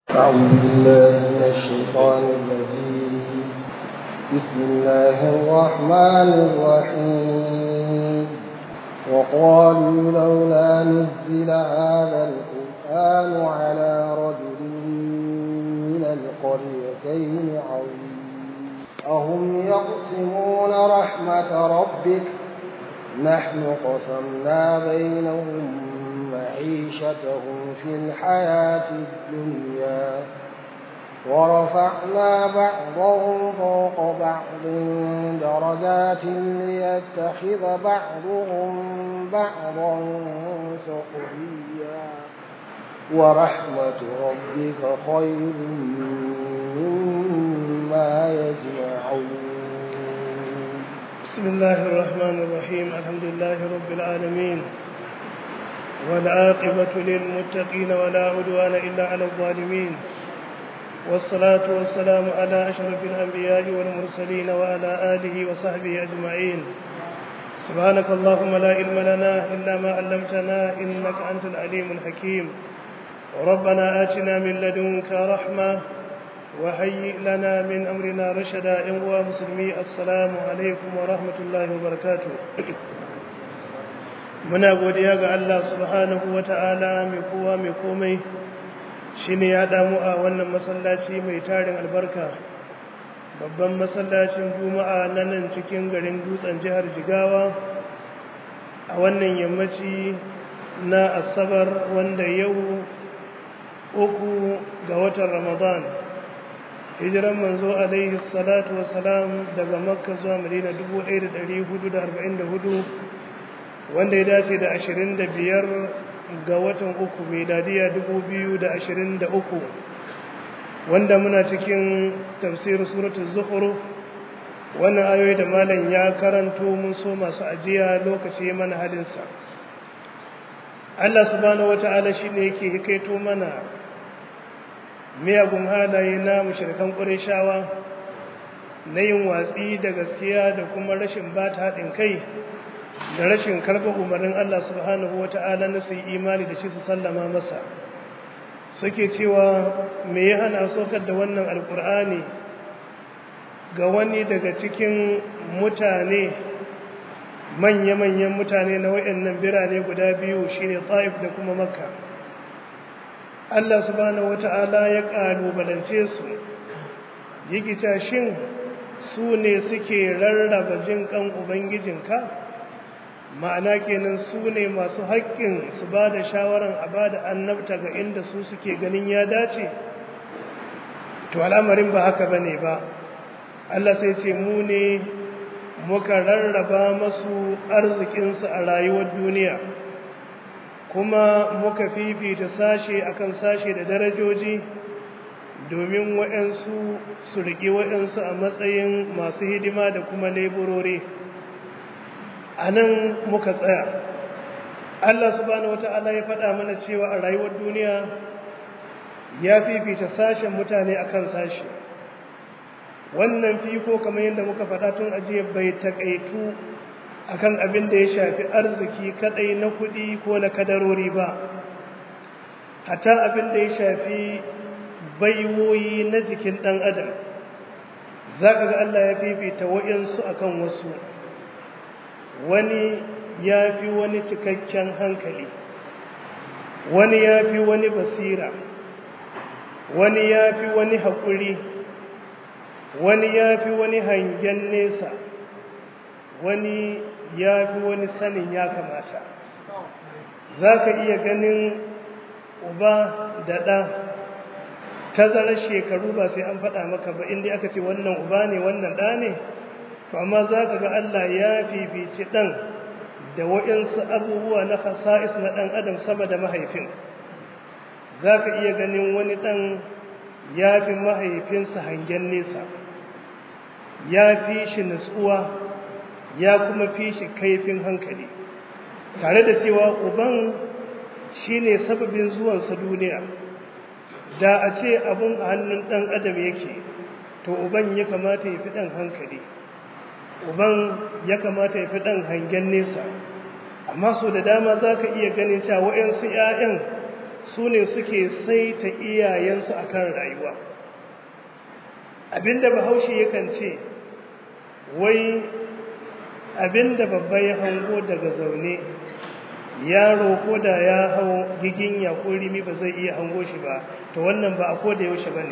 أعوذ بالله من الشيطان الرجيم بسم الله الرحمن الرحيم وقالوا لولا نزل هذا القرآن على رجل من القريتين عظيم أهم يقسمون رحمة ربك نحن قسمنا بينهم معيشتهم في الحياة الدنيا ورفعنا بعضهم فوق بعض درجات ليتخذ بعضهم بعضا سخريا ورحمة ربك خير مما يجمعون بسم الله الرحمن الرحيم الحمد لله رب العالمين والعاقبة للمتقين ولا عدوان إلا على الظالمين والصلاة والسلام على أشرف الأنبياء والمرسلين وعلى آله وصحبه أجمعين سبحانك اللهم لا علم لنا إلا ما علمتنا إنك أنت العليم الحكيم ربنا آتنا من لدنك رحمة وهيئ لنا من أمرنا رشدا إن مسلمي السلام عليكم ورحمة الله وبركاته muna godiya ga Allah subhanahu wa ta'ala mai kowa mai komai shi ne ya damu a wannan masallaci mai tarin albarka babban masallacin juma'a na nan cikin garin dutsen jihar jigawa a wannan yammaci na asabar wanda yau uku ga watan ramadan hijiran manzo alaihi salatu wasalam daga makka zuwa madina 1444 wanda ya dace da ashirin da biyar ga watan uku miladiya dubu biyu da ashirin da uku wanda muna cikin tafsirin suratul zuhru wannan ayoyi da malam ya karanto mun so masu ajiya lokaci mana halinsa Allah subhanahu wata'ala shine yake hikaito mana miyagun halaye na mushrikan ƙureshawa na yin watsi da gaskiya da kuma rashin bata haɗin kai da rashin karɓar umarnin Allah subhanahu wa ta'ala na su yi imani da shi su sallama masa suke cewa me ya hana saukar da wannan alkur'ani ga wani daga cikin mutane manya-manyan mutane na wayannan birane guda biyu shine ta'if da kuma makka Allah subhanahu wa ta'ala ya ƙalubalance su yikita shin su ne suke rarraba jin kan ubangijinka ma'ana kenan su ne masu haƙƙin su ba da shawaran a ba da annabta ga inda su suke ganin ya dace to al'amarin ba haka ba ne ba Allah sai ce mu ne muka rarraba masu arzikinsu a rayuwar duniya kuma muka fifita sashe akan sashe da darajoji domin waɗansu su riƙe waɗansu a matsayin masu hidima da kuma leburori a nan muka tsaya Allah subhanahu wata'ala ya faɗa mana cewa a rayuwar duniya ya fifita sashen mutane akan sashi wannan fiko kamar yadda muka faɗa tun ajiye bai taƙaitu akan abin da ya shafi arziki kaɗai na kuɗi ko na kadarori ba hata abin da ya shafi baiwoyi na jikin ɗan adam za ka ga Allah ya fifita wa'yansu akan wasu wani ya fi wani cikakken hankali wani ya fi wani basira wani ya fi wani haƙuri wani ya fi wani hangen nesa wani ya fi wani sanin ya kamata za ka iya ganin uba da ɗa tazarar shekaru ba sai an faɗa maka ba inda aka ce wannan uba ne wannan ɗa ne to amma za ka ga Allah ya fifici ɗan da waɗansu abubuwa na fasa'is na ɗan adam sama da mahaifin za ka iya ganin wani ɗan ya fi mahaifinsa hangen nesa ya fi shi nutsuwa ya kuma fi shi kaifin hankali tare da cewa uban shi ne sababin zuwansa duniya da a ce abun a hannun ɗan adam yake to uban ya kamata ya fi ɗan hankali uban ya kamata ya fi ɗan hangen nesa amma so da dama za ka iya ganin cewa wa'yansu ‘ya'yan su ne suke saita iyayensu a kan rayuwa abinda bahaushe yakan ce wai abinda babba ya hango daga zaune yaro ko da ya hau gigin ya ko rimi ba zai iya hango shi ba to wannan ba a ko da yaushe ba ne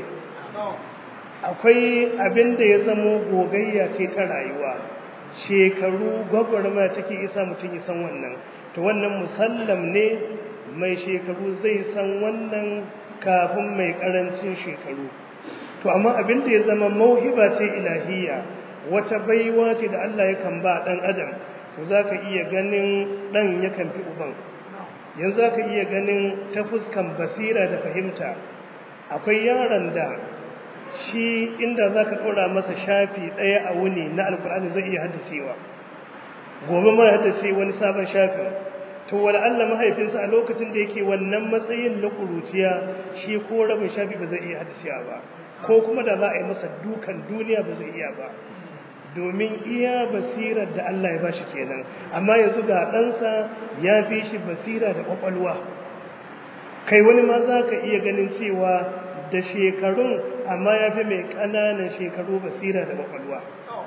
akwai abinda ya zamo gogayya ce ta rayuwa shekaru gwagwarma take isa mutum ya san wannan to wannan musallam ne mai shekaru zai san wannan kafin mai karancin shekaru to amma abin da ya zama mauhiba ce ilahiyya wata baiwa ce da Allah yakan ba dan adam to zaka iya ganin dan yakan fi uban yanzu zaka iya ganin ta fuskan basira da fahimta akwai yaron da shi inda zaka ɗora masa shafi ɗaya a wuni na alkur'ani zai iya haddacewa gobe ma haddace wani sabon shafin to wala Allah mahaifinsa a lokacin da yake wannan matsayin na kuruciya shi ko rabin shafi ba zai iya hadisiya ba ko kuma da za a yi masa dukan duniya ba zai iya ba domin iya basirar da Allah ya bashi kenan amma yanzu ga ɗansa ya fi shi basira da ƙwaƙwalwa kai wani ma za ka iya ganin cewa da shekarun amma ya fi mai ƙananan shekaru basira da ƙwaƙwalwa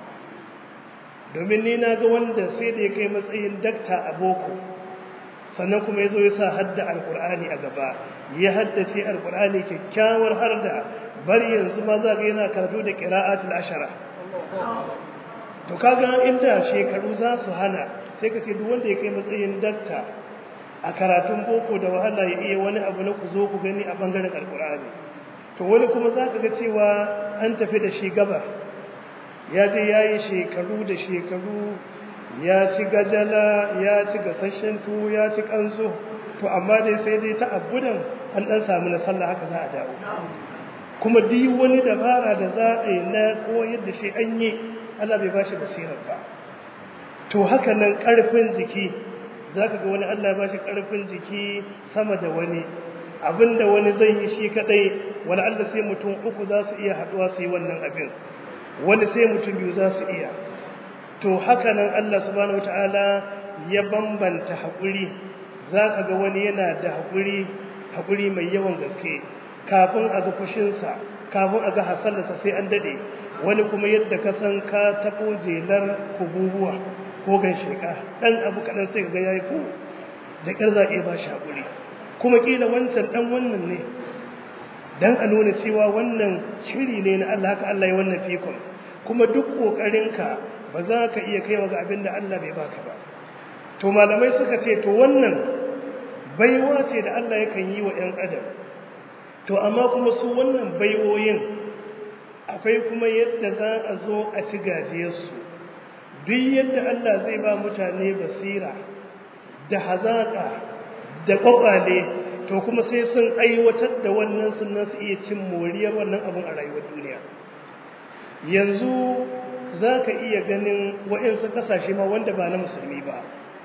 domin ni na ga wanda sai da ya kai matsayin dakta a boko sannan kuma ya zo ya sa hadda alkur'ani a gaba ya haddace alkur'ani kyakkyawar harda bari yanzu ma za ga yana karatu da qira'atul ashara to kaga inda shekaru za su hana sai ka ce duk wanda ya kai matsayin dakta a karatun boko da wahala ya iya wani abu na ku zo ku gani a bangaren alkur'ani to wani kuma za ka ga cewa an tafi da shi gaba ya je ya yi shekaru da shekaru ya ci gajala ya ci gasashen tuwo ya ci kanzo to amma dai sai dai ta abudan an dan samu na sallah haka za a dawo kuma duk wani dabara da za a yi na koyar da shi an yi Allah bai bashi basirar ba to haka nan karfin jiki zaka ga wani Allah bashi karfin jiki sama da wani abinda wani zai yi shi kadai wani Allah sai mutum uku za su iya haduwa su yi wannan abin wani sai mutum biyu za su iya to haka nan Allah subhanahu wataala ya bambanta haƙuri zaka ga wani yana da haƙuri haƙuri mai yawan gaske kafin a ga fushinsa kafin a ga hasalarsa sai an dade wani kuma yadda ka san ka tabo jelar kububuwa ko gansheka dan abu kadan sai ga yayi ku da ƙar za ba shi haƙuri kuma kila wancan dan wannan ne dan a nuna cewa wannan shiri ne na Allah haka Allah ya wannan fikon kuma duk ƙoƙarinka ba za ka iya kaiwa ga abin da Allah bai baka ba to malamai suka ce to wannan baiwa ce da Allah yakan yi wa 'yan adam to amma kuma su wannan baiwoyin akwai kuma yadda za a zo a ci gajiyarsu duk yadda Allah zai ba mutane basira da hazaƙa da ƙwaƙwale to kuma sai sun aiwatar da wannan sunan su iya cin moriyar wannan abin a rayuwar duniya yanzu za ka iya ganin waɗansu ƙasashe ma wanda ba na musulmi ba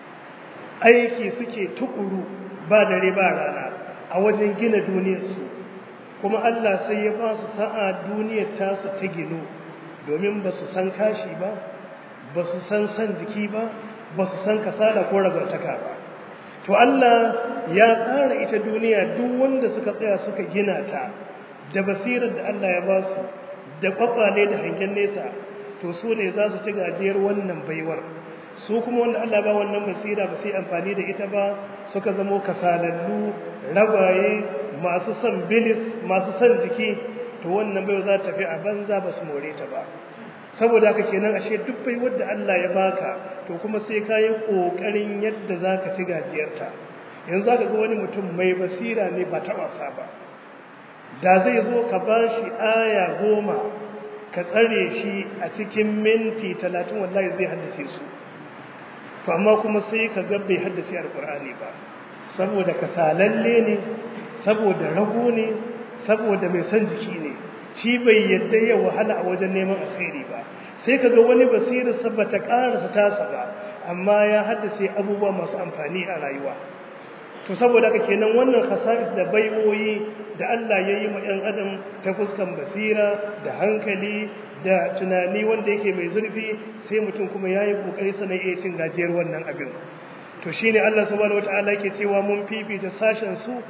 aiki suke tukuru ba dare ba rana a wajen gina duniyarsu kuma Allah sai ya ba su sa'a duniyar tasu ta gino domin ba su san kashi ba ba su san san jiki ba ba su san kasala ko ragartaka ba to Allah ya tsara ita duniya duk wanda suka tsaya suka gina ta da basirar da Allah ya ba su da kwakwale da hangen nesa to su ne za su ci gajiyar wannan baiwar su kuma wanda Allah ba wannan basira ba sai amfani da ita ba suka zamo kasalallu ragwaye masu son bilis masu son jiki to wannan baiwa za ta tafi a banza ba su more ta ba saboda haka kenan ashe duk baiwar da Allah ya baka to kuma sai ka yi kokarin yadda za ka ci gajiyarta yanzu za ka ga wani mutum mai basira ne ba ta wasa ba da zai zo ka ba shi aya goma ka tsare shi a cikin minti talatin wallahi zai haddace su to amma kuma sai ka ga bai haddace alkur'ani ba saboda kasalalle ne saboda rago ne saboda mai son jiki ne shi bai yadda ya wahala a wajen neman alkhairi ba sai ka ga wani basirarsa ba ta karasa tasa ba amma ya haddace abubuwa masu amfani a rayuwa to saboda haka kenan wannan khasa'is da baiwoyi da Allah ya yi ma 'yan adam ta fuskan basira da hankali da tunani wanda yake mai zurfi sai mutum kuma ya yi ƙoƙari sanar iya cin gajiyar wannan abin to shi ne Allah subhanahu wata'ala ke cewa mun fifita sashen su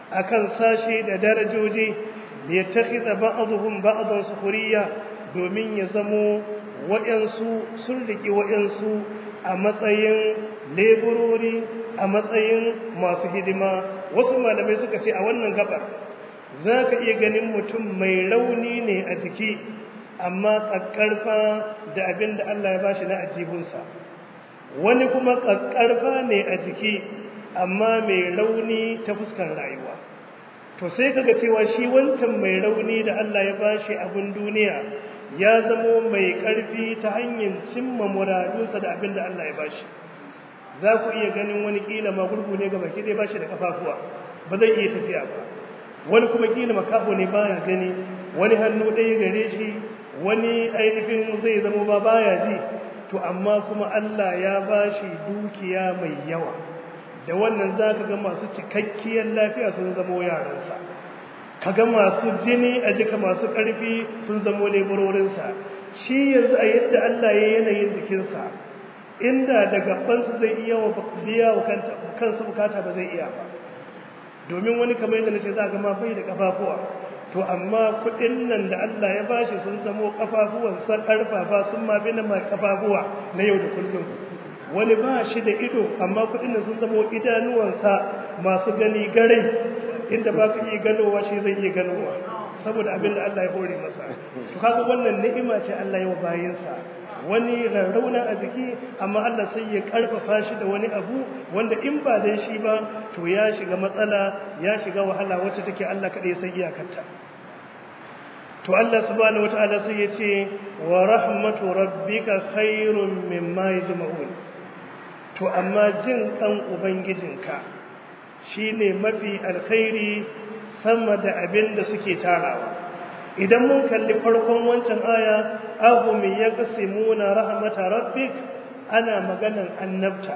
akan sashe da darajoji da ya takhidha ba'dhum ba'dan sukhriya domin ya zamo waɗansu sun riki waɗansu a matsayin leburori a matsayin masu hidima wasu malamai suka ce a wannan gabar za ka iya ganin mutum mai rauni ne a jiki amma ƙaƙƙarfa da abin da Allah ya bashi na ajibunsa wani kuma ƙaƙƙarfa ne a jiki amma mai rauni ta fuskar rayuwa to sai kaga cewa shi wancan mai rauni da Allah ya bashi abin duniya ya zamo mai ƙarfi ta hanyar cimma muradunsa da abin da Allah ya bashi za ku iya ganin wani kila ma gurgu ne ga baki dai bashi da kafafuwa ba zai iya tafiya ba wani kuma kila makaho ne baya gani wani hannu ɗaya gare shi wani ainihin zai zama ba baya ji to amma kuma Allah ya bashi dukiya mai yawa da wannan za ka ga masu cikakkiyar lafiya sun zamo yaransa ka ga masu jini a jika masu ƙarfi sun zamo leburorinsa shi yanzu a yadda Allah ya yanayin jikinsa inda da gabansa zai iya wa biya wa kansa bukata ba zai iya ba domin wani kamar yadda nace za ga ma bai da kafafuwa to amma kudin nan da Allah ya bashi sun zamo kafafuwan sa karfafa sun ma bi na mai kafafuwa na yau da kullum wani ba shi da ido amma kudin nan sun zamo idanuwansa masu gani garai inda ba ka iya ganowa shi zai iya ganowa saboda abin da Allah ya hore masa to kaga wannan ni'ima ce Allah ya wa bayinsa wani rarrauna a jiki amma Allah sai ya karfafa shi da wani abu wanda in ba dan shi ba to ya shiga matsala ya shiga wahala wacce take Allah kadai sai iyakarta to Allah subhanahu wataala sai ya ce wa rahmatu rabbika khairum mimma yajma'un to amma jin kan ubangijinka shine mafi alkhairi sama da abin da suke tarawa idan mun kalli farkon wancan aya ahum yaqsimuna rahmata rabbik ana maganan annabta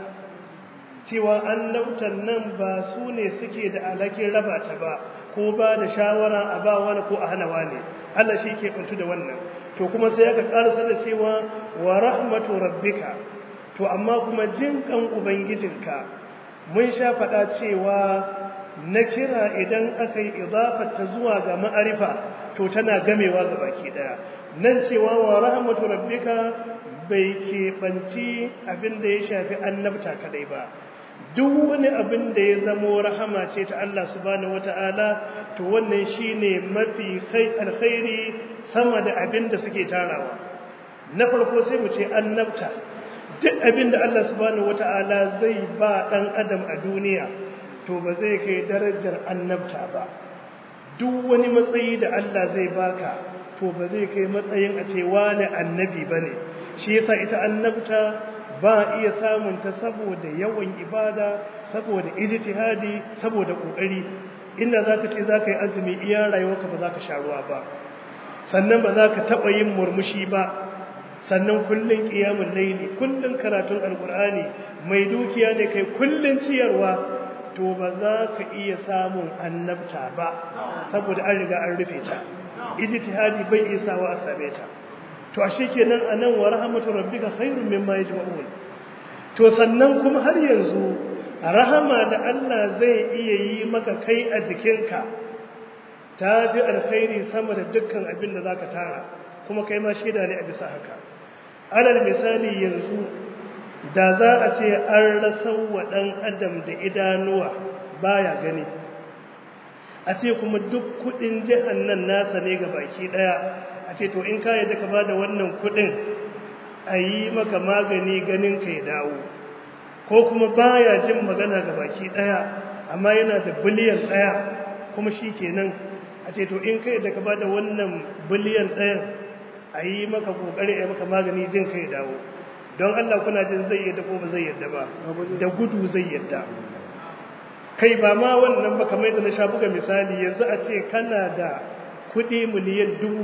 cewa annabtan nan ba su ne suke da alakin raba ta ba ko ba da shawara a ba wani ko a hana wani Allah shi ke bantu da wannan to kuma sai aka karasa da cewa wa rahmatu rabbika to amma kuma jin kan ubangijinka mun sha faɗa cewa na kira idan aka yi ta zuwa ga ma'arifa to tana gamewa ga baki daya nan cewa wa rahmatu rabbika bai keɓanci abin da ya shafi annabta kadai ba duk wani abin da ya zamo rahama ce ta Allah subhanahu wata'ala to wannan shine mafi alkhairi sama da abin da suke tarawa na farko sai mu ce annabta duk abin da Allah subhanahu wata'ala zai ba dan adam a duniya to ba zai kai darajar annabta ba duk wani matsayi da Allah zai baka to ba zai kai matsayin a ce wani annabi bane shi yasa ita annabta ba iya samun ta saboda yawan ibada saboda ijtihadi saboda kokari inda zaka ce zaka yi azumi iya rayuwarka ba zaka sha ruwa ba sannan ba zaka taba yin murmushi ba sannan kullun qiyamul layli kullun karatun alqur'ani mai dukiya ne kai kullun ciyarwa to ba za ka iya samun annabta ba saboda an riga an rufe ta ijtihadi bai iya sawa a same ta to ashe kenan anan wa rahmatu rabbika khairun mimma yajma'un to sannan kuma har yanzu rahama da Allah zai iya yi maka kai a jikinka ta fi alkhairi sama da dukkan abin da zaka tara kuma kai ma shaida ne a bisa haka alal misali yanzu da za a ce an rasa wa ɗan adam da idanuwa baya gani a ce kuma duk kuɗin jihar nan nasa ne ga baki ɗaya a ce to in ka yadda ka ba da wannan kuɗin a yi maka magani ganin ka ya dawo ko kuma baya jin magana ga baki ɗaya amma yana da biliyan ɗaya kuma shi kenan a ce to in ka yadda ka ba da wannan biliyan ɗayan a yi maka ƙoƙari a yi maka magani jin ka ya dawo don Allah kuna jin zai yadda ko ba zai yadda ba da gudu zai yadda kai ba ma wannan ba kamar yadda na sha buga misali yanzu a ce kana da kuɗi miliyan dubu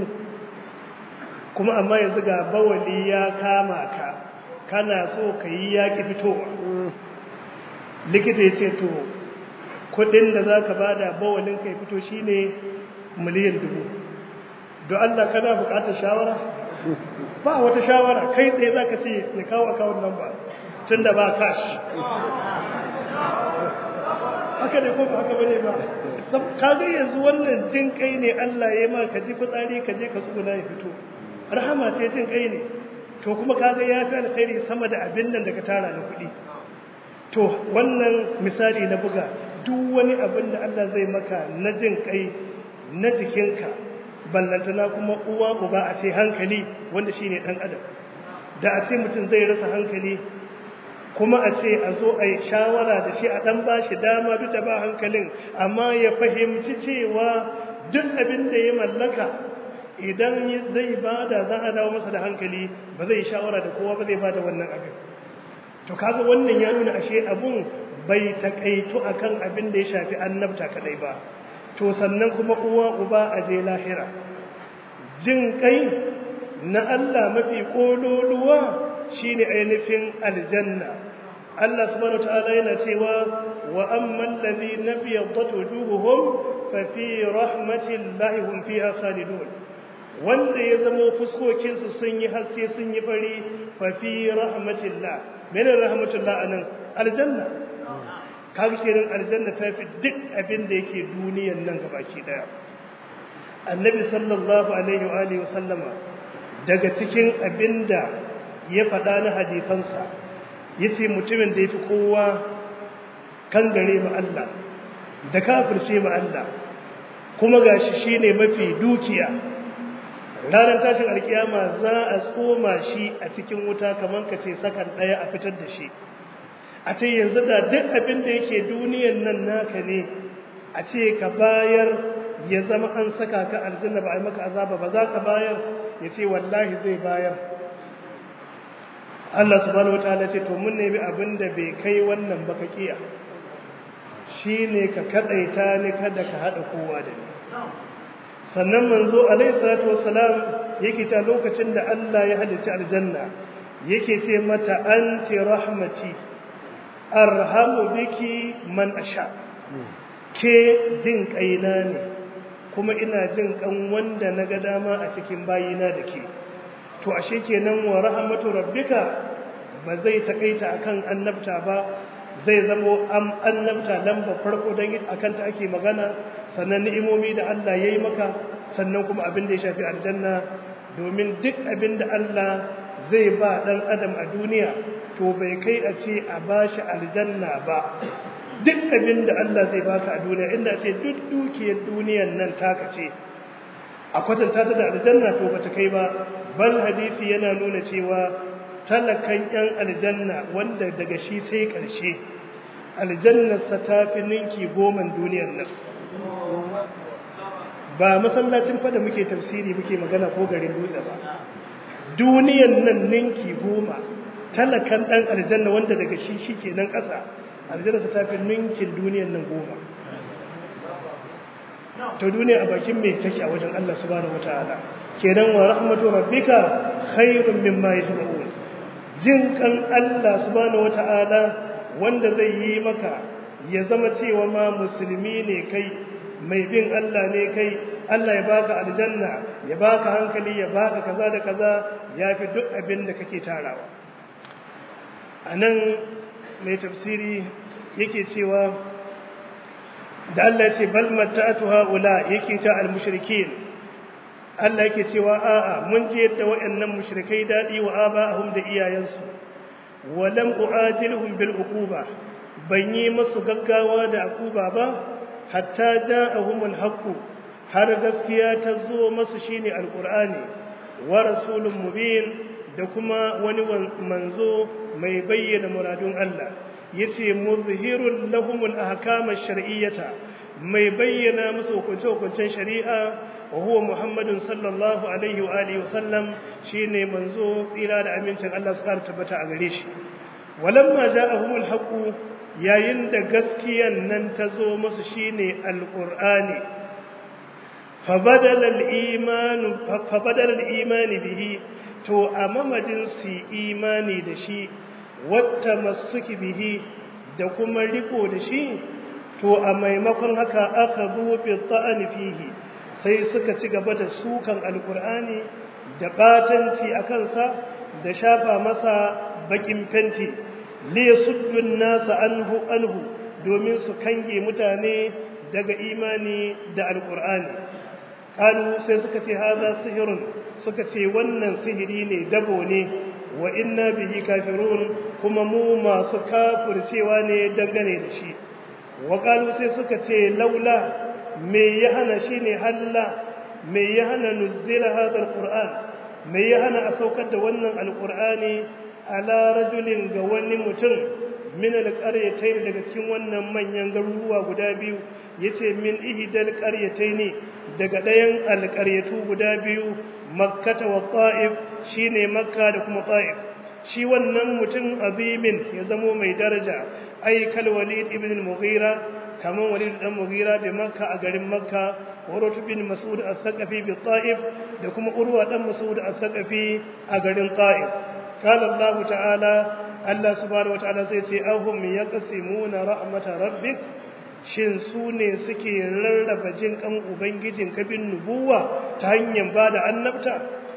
kuma amma yanzu ga bawali ya kama ka kana so ka yi yaƙi fitowa likita ya ce to kuɗin da za ka ba da bawalin ka ya fito shine miliyan dubu don Allah kana buƙatar shawara ba wata shawara kai tsaye za ka ce ya kawo akawun nan ba tun da ba cash haka ne ko ba haka bane ba kaga yanzu wannan jin kai ne Allah ya ma ka ji fitsari ka je ka tsuguna ya fito rahama ce jin kai ne to kuma kaga ya fi alkhairi sama da abin nan da ka tara na kuɗi to wannan misali na buga duk wani abin da Allah zai maka na jin kai na jikinka ballantana kuma uwa uba a ce hankali wanda shine dan adam da a ce mutum zai rasa hankali kuma a ce a zo a yi shawara da shi a ɗan ba shi dama duk da ba hankalin amma ya fahimci cewa duk abin da ya mallaka idan zai ba da za a dawo masa da hankali ba zai shawara da kowa ba zai ba da wannan abin to kaga wannan ya nuna ashe abun bai takaitu akan abin da ya shafi annabta kadai ba to sannan kuma uwa uba a je lahira jin kai na Allah mafi kololuwa shine ainihin aljanna Allah subhanahu wataala yana cewa wa amman ladhina biyaddat wujuhuhum fa fi rahmatillahi hum fiha khalidun wanda ya zama fuskokin su sun yi haske sun yi fari fa fi rahmatillah mene rahmatullah anan aljanna kaga kenan aljanna ta fi duk abin da yake duniyan nan gabaki daya annabi sallallahu alaihi wa alihi wasallama daga cikin abinda ya faɗa na hadisansa ya ce mutumin da ya fi kowa kan gare ma Allah da kafirce ma Allah kuma gashi shi ne mafi dukiya ranar tashin alkiyama za a tsoma shi a cikin wuta kamar ka ce sakan ɗaya a fitar da shi a ce yanzu da duk abin da yake duniyan nan naka ne a ce ka bayar ya zama an saka ka aljanna ba a yi maka azaba ba za ka bayar ya ce wallahi zai bayar Allah subhanahu wataala ce to mun nemi abin da bai kai wannan ba ka kiya shine ka kadaita ni kada ka hada kowa da ni sannan manzo alaihi salatu wassalam yake ta lokacin da Allah ya halicci aljanna yake ce mata anti rahmati arhamu biki man asha ke jin kaina ne kuma ina jin kan wanda naga dama a cikin bayina da ke to ashe kenan wa rahmatu rabbika ba zai takaita akan annabta ba zai zamo am annabta lamba farko dan akan ta ake magana sannan ni'imomi da Allah yayi maka sannan kuma abin da ya shafi aljanna domin duk abin da Allah zai ba dan adam a duniya to bai kai a ce a bashi aljanna ba duk abin da Allah zai baka a duniya inda ce duk dukiyar duniyar nan taka ce a kwatanta ta da aljanna to bata kai ba bal hadisi yana nuna cewa talakan yan aljanna wanda daga shi sai karshe aljannarsa ta fi ninki goman duniyar nan ba masallacin fada muke tafsiri muke magana ko garin dutse ba duniyar nan ninki goma talakan dan aljanna wanda daga shi shi ke nan ƙasa aljanna ta fi ninkin duniyar nan goma to duniya a bakin mai take a wajen Allah subhanahu wataala kenan wa rahmatu rabbika khairun mimma yajma'un jin kan Allah subhanahu wataala wanda zai yi maka ya zama cewa ma musulmi ne kai mai bin Allah ne kai Allah ya baka aljanna ya baka hankali ya baka kaza da kaza yafi duk abin da kake tarawa anan mai tafsiri yake cewa da Allah ce bal mata'atu haula yake ta al-mushrikin Allah yake cewa a'a mun je yadda waɗannan mushrikai dadi wa aba'ahum da iyayensu wa lam u'ajilhum bil uquba ban yi musu gaggawa da akuba ba hatta ja'ahum al-haqq har gaskiya ta zo musu shine alqur'ani wa rasulun mubin da kuma wani manzo mai bayyana muradun Allah yace muzhirul lahumul ahkam ash-shar'iyyata mai bayyana musu hukunce-hukuncen shari'a wa huwa muhammadun sallallahu alaihi wa alihi wasallam shine manzo tsira da amincin Allah su kara tabbata a gare shi walamma ja'ahumul haqq yayin da gaskiyan nan ta zo musu shine alqur'ani fabadala al-iman fabadala al-iman bihi to a mamadin su imani da shi wata masuki bihi da kuma riko da shi to a maimakon haka aka buɗe ta'ani fihi sai suka ci gaba da sukan alkur'ani da batanci a kansa da shafa masa bakin fenti li yasuddun nasa anhu anhu domin su kange mutane daga imani da alkur'ani kalu sai suka ce haza sihirun suka ce wannan sihiri ne dabo ne wa inna bihi kafirun kuma mu masu kafircewa ne dangane da shi wa kalu sai suka ce laula me ya hana shi ne halla me ya hana nuzzila hadha alquran me ya hana a saukar da wannan alqur'ani ala rajulin ga wani mutum min alqaryatayn daga cikin wannan manyan garuruwa guda biyu yace min ihdal qaryatayn daga ɗayan alqaryatu guda biyu makkata wa ta'if shine makka da kuma ta'if shi wannan mutum azimin ya zamo mai daraja ai kal walid ibn al-mughira kaman walid dan mughira bi makka a garin makka urwatu bin mas'ud as-saqafi bi ta'if da kuma urwa dan mas'ud as-saqafi a garin ta'if qala allah ta'ala allah subhanahu wa ta'ala sai ce ahum yaqsimuna rahmata rabbik shin su ne suke rarraba jin kan ubangijin kabin nubuwa ta hanyar bada annabta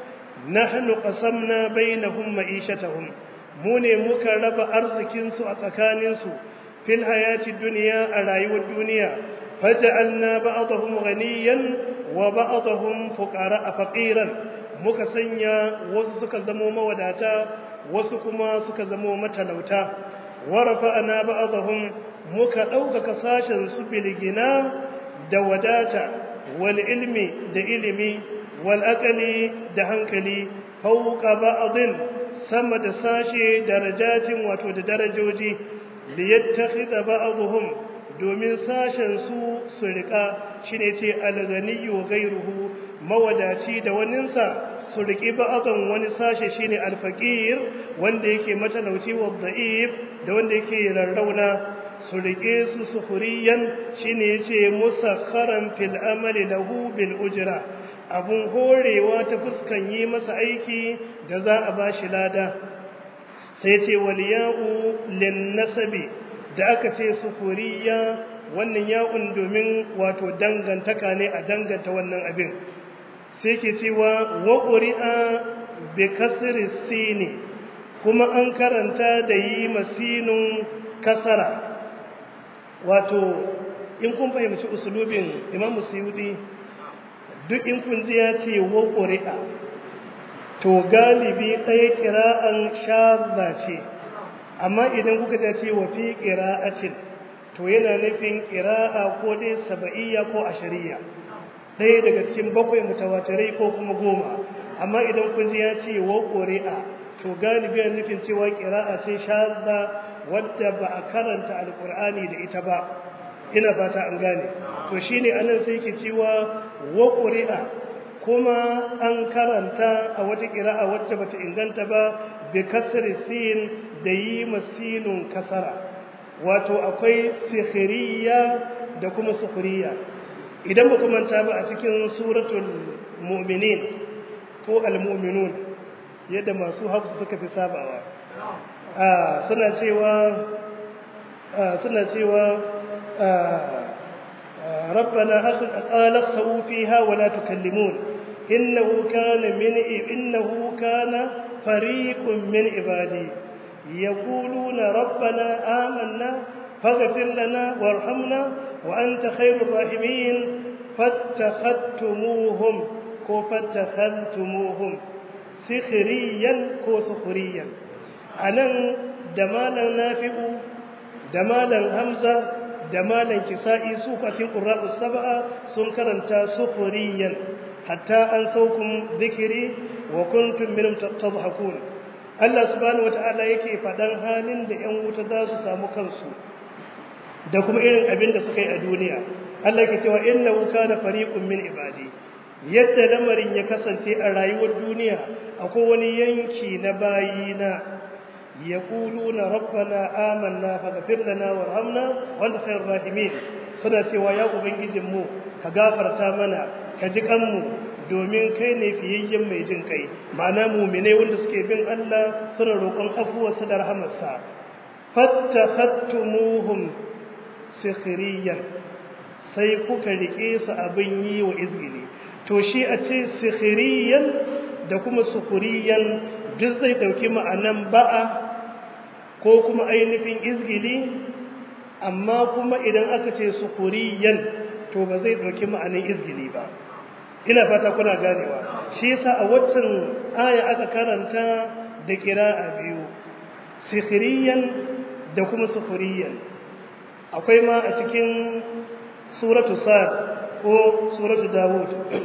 nahnu qasamna bainahum ma'ishatahum mu ne muka raba arzikin su a tsakanin su fil hayati dunya a rayuwar duniya faj'alna ba'dahum ghaniyan wa ba'dahum fuqara faqiran muka sanya wasu suka zamo mawadata wasu kuma suka zamo matalauta wa rafa'na ba'dahum muka ɗaukaka sashen su bilgina da wadata wal ilmi da ilimi wal aqali da hankali fawqa ba'din sama da sashe darajatin wato da darajoji liyattakhidha ba'dhum domin sashen su su rika shine ce al-ghaniyyu wa ghayruhu mawadaci da waninsa su riki ba'dan wani sashe shine al-faqir wanda yake matalauci wa da'if da wanda yake rarrauna su rike su sufuriyan shine yace musakharan fil amali lahu bil ujra abun horewa ta fuskan yi masa aiki da za a bashi lada sai ce waliya'u lin nasabi da aka ce sufuriya wannan ya'un domin wato dangantaka ne a danganta wannan abin sai ke cewa wa qur'a bi kasri sini kuma an karanta da yi masinun kasara wato in kun fahimci usulubin imam suyudi duk in kun ji ya ce wa ƙuri'a to galibi ɗaya ƙira'an shazza ce amma idan kuka ta ce wa fi ƙira'acin to yana nufin ƙira'a ko dai saba'iyya ko ashariya ɗaya daga cikin bakwai mutawatirai ko kuma goma amma idan kun ji ya ce wa ƙuri'a to galibi yana nufin cewa ƙira'a ce shazza wadda ba a karanta alkur'ani da ita ba ina fata an gane to shine anan sai ke cewa wa qur'a kuma an karanta a wata qira'a wacce bata inganta ba bi kasri sin da yi masinun kasara wato akwai sikhiriya da kuma sukhriya idan ba kuma ta ba a cikin suratul mu'minin ko al-mu'minun yadda masu hafsu suka fi sabawa suna cewa suna cewa rabbana qala khsawu fiha wa la tukallimun innahu kana min innahu kana fariqun min ibadi yaquluna rabbana amanna faghfir lana warhamna wa anta khairur rahimin fattakhadtumuhum ko fattakhadtumuhum sikhriyan ko sukhriyan a nan da malam nafi'u da malam hamza da malam kisa'i su kwatin ƙura'u saba'a sun karanta sufuriyan hatta an saukun zikiri wa kuntum minhum tadhakun Allah subhanahu wata'ala yake faɗan halin da 'yan wuta za su samu kansu da kuma irin abin da suka yi a duniya Allah yake cewa innahu kana fariqun min ibadi yadda lamarin ya kasance a rayuwar duniya akwai wani yanki na bayina yaquluna rabbana amanna faghfir lana warhamna wa anta khairur rahimin suna cewa ya ubangijin mu ka gafarta mana ka ji kanmu domin kai ne fiyayyen mai jin kai ma'ana mu'minai wanda suke bin Allah suna roƙon afuwarsa da rahamarsa fattakhattumuhum sikhriyan sai kuka rike su abin yi wa izgili to shi a ce sikhriyan da kuma sukuriyan duk zai dauki ma'anan ba'a ko kuma ainihin izgili amma kuma idan aka ce sukuriyan to ba zai ɗauki ma'anin izgili ba ina fata kuna ganewa shi yasa a waccan aya aka karanta da a biyu sikhiriyan da kuma sukuriyan akwai ma a cikin suratu sa'ad ko suratu dawud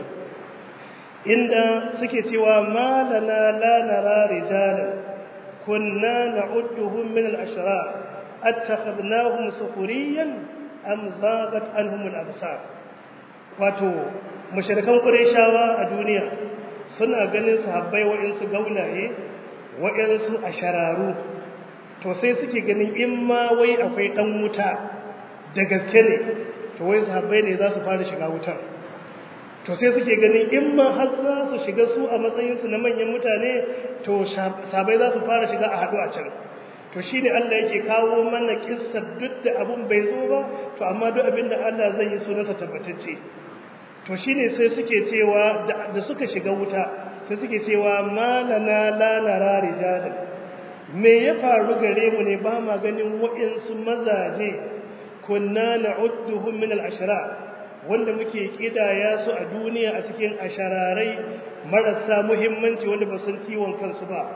inda suke cewa ma lana la nara rijalan kunna na'udduhum min al-ashrar attakhadnahum sukhriyan am zaghat anhum al-absar wato mushrikan qurayshawa a duniya suna ganin sahabbai wa'insu gaulaye wa'insu ashararu to sai suke ganin in ma wai akwai dan wuta da gaske ne to wai sahabbai ne za su fara shiga wutar to sai suke ganin in ma har za su shiga su a matsayinsu na manyan mutane to sahabbai za su fara shiga a haɗu a can to shi ne Allah yake kawo mana kissar duk da abun bai zo ba to amma duk abin da Allah zai yi sunansa tabbatacce to shi ne sai suke cewa da suka shiga wuta sai suke cewa malana la nara rijalan me ya faru gare mu ne ba ma ganin waɗansu mazaje kunna na'udduhum min al-ashra wanda muke kidaya su a duniya a cikin ashararai marasa muhimmanci wanda ba san ciwon kansu ba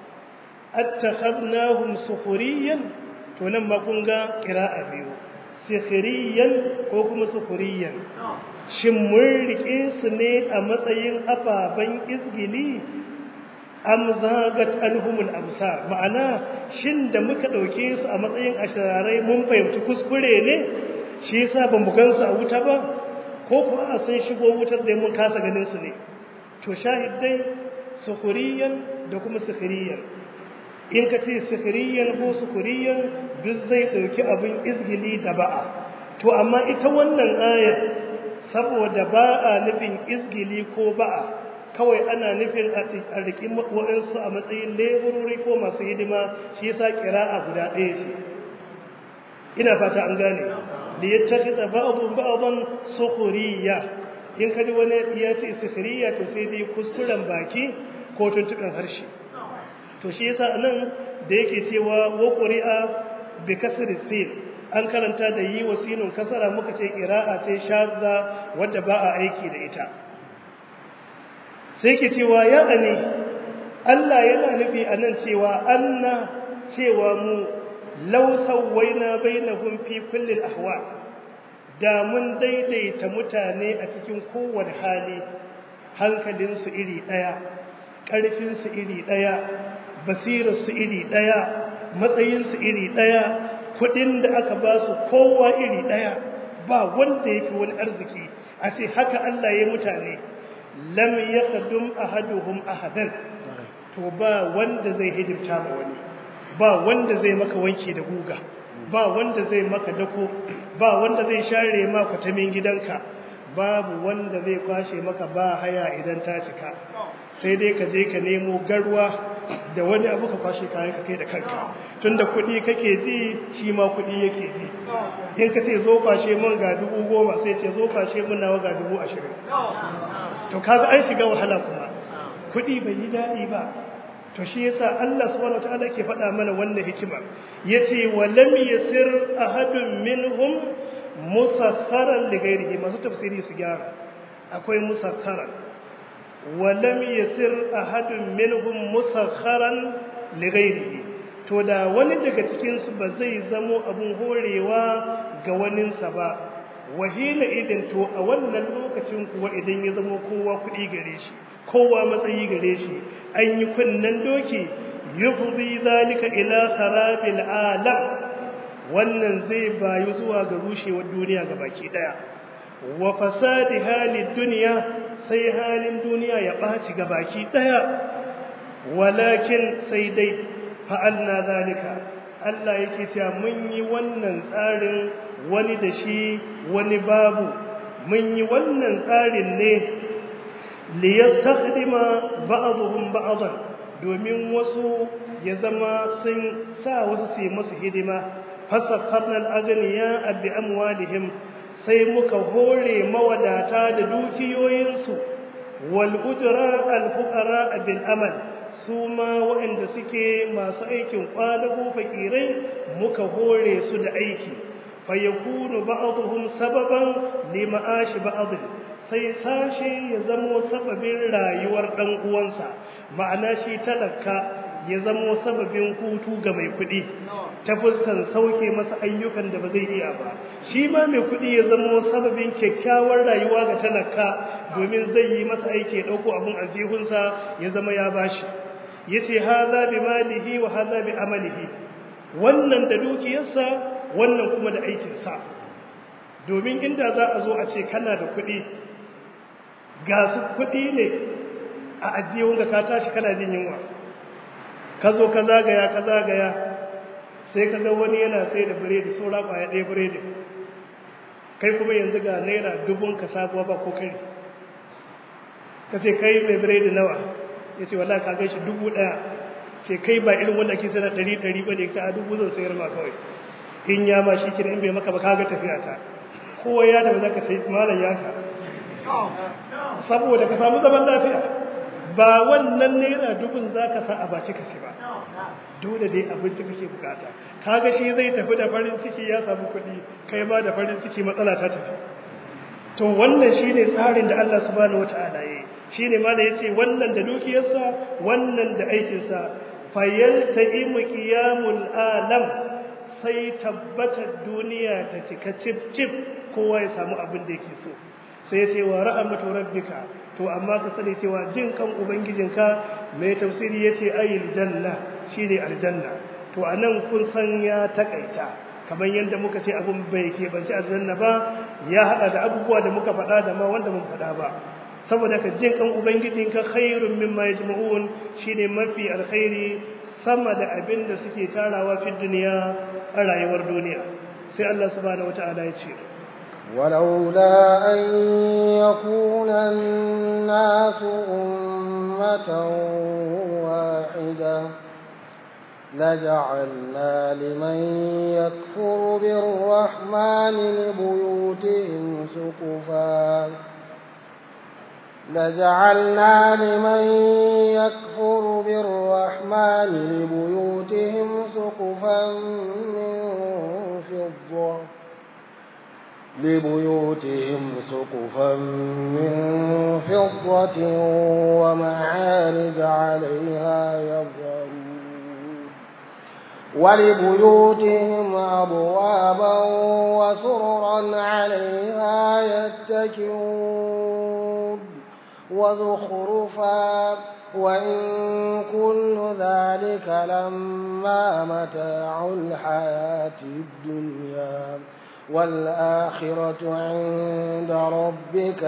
attakhadnahum sukhriyan to nan ma kun ga qira'a biyu sikhriyan ko kuma sukhriyan shin mun rike su ne a matsayin ababan izgili am zagat anhumul absar ma'ana shin da muka dauke su a matsayin ashararai mun fahimci kuskure ne shi yasa ban mu gansu a wuta ba ko kuwa sun shigo wutar da mun kasa ganin su ne to shahidai sukhriyan da kuma sukhriyan in ka ce sukhriyan ko sukhriyan duk zai dauki abin izgili da ba'a to amma ita wannan ayar saboda ba'a nufin izgili ko ba'a kawai ana nufin a riƙi waɗansu a matsayin leburori ko masu hidima shi yasa ƙira'a guda ɗaya ce ina fata an gane da ya tafi da ba'adun ba'adun sukhriya in ka ji wani ya ce sukhriya to sai dai kuskuren baki ko tuntuɓin harshe to shi yasa nan da yake cewa wa qur'a bi kasri sin an karanta da yi wa sinun kasara muka ce qira'a sai shadda wanda ba a aiki da ita sai ke cewa ya ne Allah yana nufi anan cewa anna cewa mu law sawaina bainahum fi kulli ahwa da mun daidaita mutane a cikin kowane hali hankalinsu iri daya ƙarfinsu iri daya basirarsu iri ɗaya matsayinsu iri ɗaya kuɗin da aka ba su kowa iri ɗaya ba wanda ya fi wani arziki a ce haka Allah ya mutane lam ya kadum ahaduhum ahadan to ba wanda zai hidimta ma wani ba wanda zai maka wanki da guga ba wanda zai maka dako ba wanda zai share ma kwatamin gidanka babu wanda zai kwashe maka ba haya idan ta cika sai dai ka je ka nemo garwa da wani abu ka kwashe kayan ka kai da kanka tunda kuɗi kake ji shi ma kuɗi yake ji in ka ce zo kwashe mun ga dubu goma sai ce zo kwashe mun nawa ga dubu ashirin to kaga an shiga wahala kuma kuɗi bai yi daɗi ba to shi yasa Allah subhanahu wataala ke faɗa mana wannan hikima yace wa lam yasir ahadun minhum musakharan li ghairihi masu tafsiri su gyara akwai musakharan ولم يسر أحد منهم مسخرا لغيره to da wani daga cikin su ba zai zamo abun horewa ga waninsa ba wahila idan to a wannan lokacin kuwa idan ya zamo kowa kuɗi gare shi kowa matsayi gare shi an yi kunnen doki yufzi zalika ila kharabil alam wannan zai bayu zuwa ga rushewar duniya ga baki daya wa fasadi halid dunya sai halin duniya ya ɓaci ga baki ɗaya walakin sai dai fa'alna zalika Allah yake cewa mun yi wannan tsarin wani da shi wani babu mun yi wannan tsarin ne liyastakhdima ba'dhum ba'dhan domin wasu ya zama sun sa wasu su yi musu hidima fasakharna al-aghniya bi amwalihim sai muka hore mawadata da dukiyoyinsu wal ujra al fuqara bil amal su ma waɗanda suke masu aikin kwadago fakirai muka hore su da aiki fayakunu ba'dhum sababan lima'ashi ba'd sai sashe ya zamo sababin rayuwar dan uwansa ma'ana shi talaka ya zamo sababin hutu ga mai kuɗi ta fuskan sauke masa ayyukan da ba zai iya ba shi ma mai kuɗi ya zamo sababin kyakkyawar rayuwa ga talaka domin zai yi masa aiki ya ɗauko abin aljihunsa ya zama ya bashi ya ce haza bi malihi wa haza bi amalihi wannan da dukiyarsa wannan kuma da aikinsa domin inda za a zo a ce kana da kuɗi ga su kuɗi ne a ajiyunka ka tashi kana jin yunwa ka zo ka zagaya ka zagaya sai ka ga wani yana sai da biredi saura kwaya ɗaya biredi kai kuma yanzu ga naira dubun ka sabuwa ba ko kai ka ce kai mai biredi nawa ya ce wala ka gaishe dubu ɗaya ce kai ba irin wanda ke sana ɗari ɗari ba ne sai a dubu zan sayar ma kawai in ya ma shi kira in bai maka ba ka ga tafiya ta kowa ya tafi zaka sai malam yaka saboda ka samu zaman lafiya ba wannan naira dubun za ka sa a baki ka ba dole dai abinci kake bukata kaga shi zai tafi da farin ciki ya samu kuɗi kai ma da farin ciki matsala ta tafi to wannan shine tsarin da Allah subhanahu wataala yayi shine ma da yace wannan da dukiyarsa wannan da aikinsa fayaltaimu qiyamul alam sai tabbatar duniya ta cika cif cif kowa ya samu abin da yake so sai ce wa rahmatu rabbika to amma ka sani cewa jin kan ubangijinka mai tafsiri yace ayil janna shine aljanna to anan kun san ya takaita kamar yadda muka ce abun bai ke banci aljanna ba ya hada da abubuwa da muka faɗa da ma wanda mun faɗa ba saboda ka jin kan ubangijinka khairun mimma yajma'un shine mafi alkhairi sama da abin da suke tarawa fi duniya a rayuwar duniya sai Allah subhanahu wata'ala ya ce ولولا أن يكون الناس أمة واحدة لجعلنا لمن يكفر بالرحمن لبيوتهم سقفا لجعلنا لمن يكفر بالرحمن لبيوتهم سقفا من فضة لبيوتهم سقفا من فضة ومعارج عليها يظهرون ولبيوتهم أبوابا وسررا عليها يتكئون وزخرفا وإن كل ذلك لما متاع الحياة الدنيا والآخرة عند ربك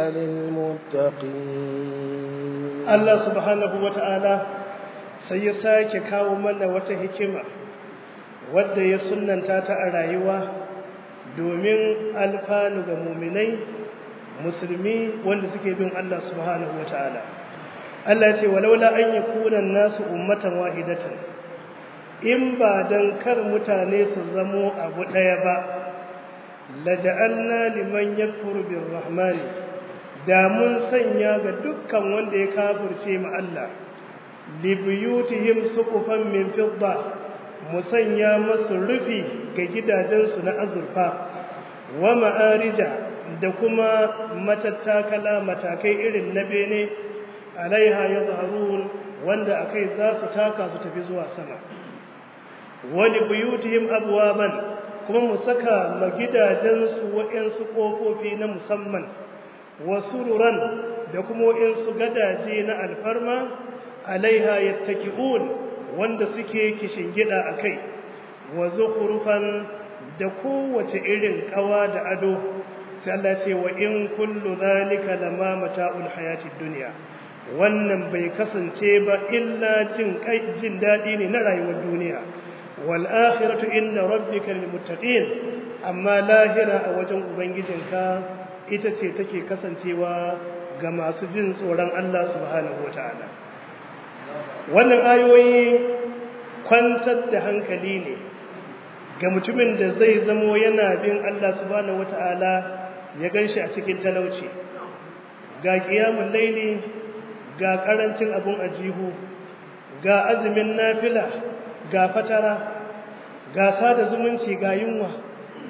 للمتقين الله سبحانه وتعالى سيساك كاو من وتهكما wadda ya sunanta ta a rayuwa domin alfanu ga muminai musulmi wanda suke bin Allah subhanahu wa ta'ala Allah ce walaula an yakuna nasu ummatan wahidatan in ba dan kar mutane su zamo abu daya ba laja'alna liman yakfuru birrahman da mun sanya ga dukkan wanda ya kafirce mu Allah libuyutihim suqufan min fidda mu sanya masu rufi ga gidajensu na azurfa wa ma'arija da kuma matattakala matakai irin na bene alaiha ya zaharun wanda akai za su taka su tafi zuwa sama wani buyutihim abwaban kuma mu saka ma gidajensu waɗansu ƙofofi na musamman wasu ruran da kuma waɗansu gadaje na alfarma alaiha yattaki'un wanda suke gida a kai wa zukhrufan da kowace irin kawa da ado sai Allah ce wa in kullu zalika lama mata'ul hayatid dunya wannan bai kasance ba illa jin kai jin dadi ne na rayuwar duniya wal akhiratu inna rabbika lil muttaqin amma lahira a wajen ubangijinka ita ce take kasancewa ga masu jin tsoron Allah subhanahu wataala wannan ayoyi kwantar da hankali ne ga mutumin da zai zamo yana bin Allah subhanahu wata'ala ya ganshi a cikin talauci ga kiyamun laili ga karancin abun ajihu ga azumin nafila ga fatara ga sada zumunci ga yunwa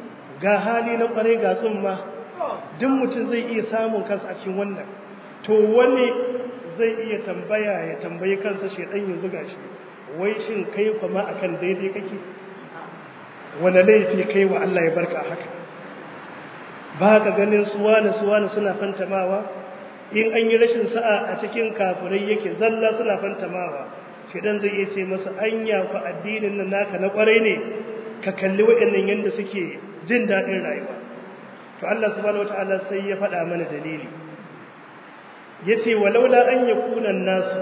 ga hali na kwarai ga tsumma duk mutum zai iya samun kansa a cikin wannan to wani zai iya tambaya ya tambayi kansa shedan ya zuga shi wai shin kai kuma akan daidai kake wani laifi kai wa Allah ya barka haka ba ka ganin suwana suwana suna fantamawa in an yi rashin sa'a a cikin kafirai yake zalla suna fantamawa shedan zai iya ce masa anya fa addinin nan naka na kwarai ne ka kalli waɗannan yanda suke jin daɗin rayuwa to Allah subhanahu wataala sai ya faɗa mana dalili yace walaula an yakuna nasu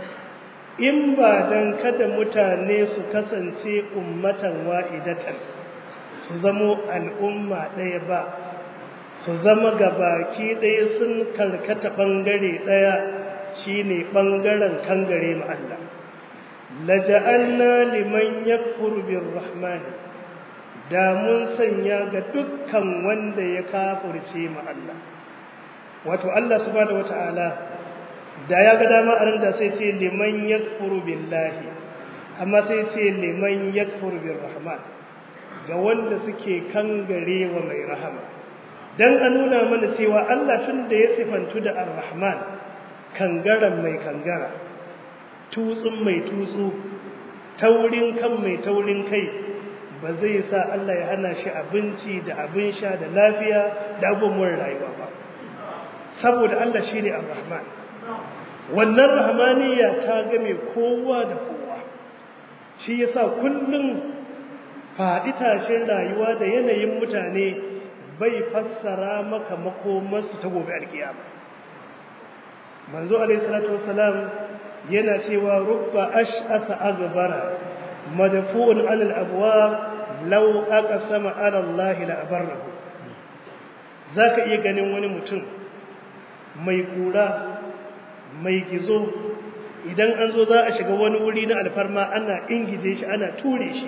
in ba dan kada mutane su kasance ummatan wa'idatan su zamo al'umma ɗaya ba su zama gabaki ɗaya sun karkata ɓangare ɗaya shine ɓangaren kangare ma Allah laja'alna liman yakfur birrahman da mun sanya ga dukkan wanda ya kafirce ma Allah wato Allah subhanahu wata'ala da ya ga dama a da sai ce liman yakfuru billahi amma sai ce liman yakfuru birrahman ga wanda suke kangare wa mai rahama dan a nuna mana cewa Allah tun da ya sifantu da ar-rahman kangaren mai kangara tutsun mai tutsu taurin kan mai taurin kai ba zai sa Allah ya hana shi abinci da abin sha da lafiya da abubuwan rayuwa ba saboda Allah shi ne ar-rahman wannan rahmaniya ta game kowa da kowa shi yasa kullum faɗi tashin rayuwa da yanayin mutane bai fassara maka makomarsu ta gobe alkiyama manzo alaihi salatu wassalam yana cewa rubba ash'atha aghbara madfu'un 'ala al-abwab law aqsama 'ala Allah la abarrahu zaka iya ganin wani mutum mai kura mai gizo idan an zo za a shiga wani wuri na alfarma ana ingije shi ana ture shi